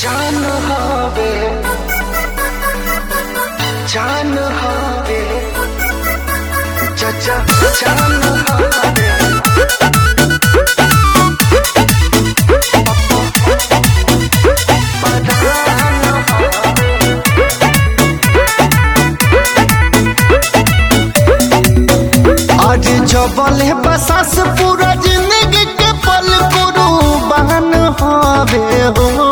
जान हवे जान हवे चाचा जान हवे आज जबल है बसास पूरा जिंदगी के पल कुर्बान हवे हो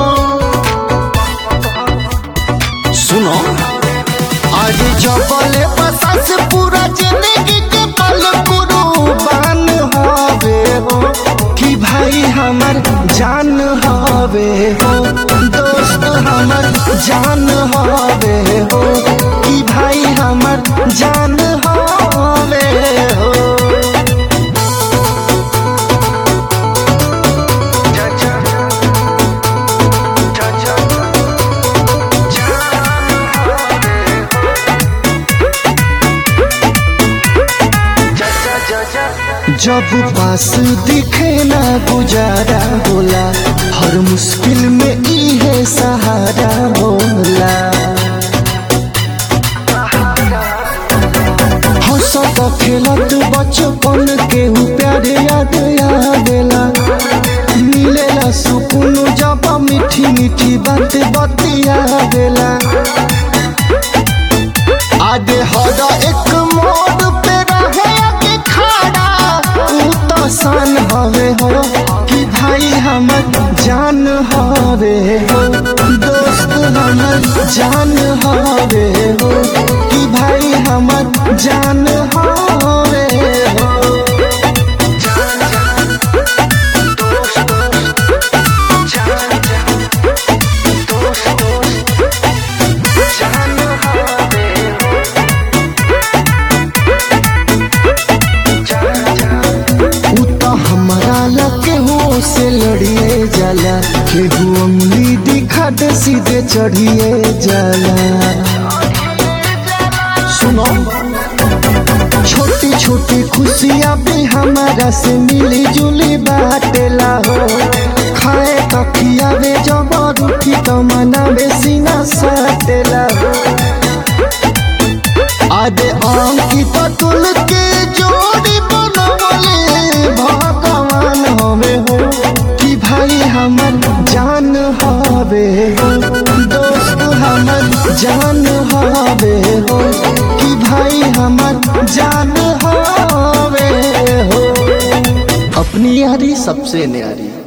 सुनो आज जबल है बसास पूरा जिंदगी के पल कुर्बान हवे हो कि भाई हमर जान हवे हो दोस्त हमर जान हवे हो कि भाई हमर जान हवे हो जब पास दिखे ना गुजारा होला हर मुश्किल में इहे सहारा होला हंसत खेलत बचपन के हु प्यारे याद आवेला मिलेला सुकून जब मीठी मीठी बात बतियावेला आगे हर एक मोड़ पे रहे के खड़ा ऊ तो सन हवे हो कि भाई हमर जान हवे हो दोस्त हमर जान हवे हो कि भाई हमर जान हवे हो ऊ तो हमारा लगे हो से लड़िए जाला केहू उंगली दिखा दे सीधे चढ़िए जाला सुनो छोटी छोटी खुशियाँ भी हमारा से मिली जुली बाटेला हो खाए तो खियावे जबर उठी तो मनावे सीना सटेला हो आदे अंकित तुल के जोड़ी बनवले भगवान हवे हो कि भाई हमर जान हवे हो दोस्त हमर जान हवे हो कि भाई हमर जान हवे हो अपनी यारी सबसे न्यारी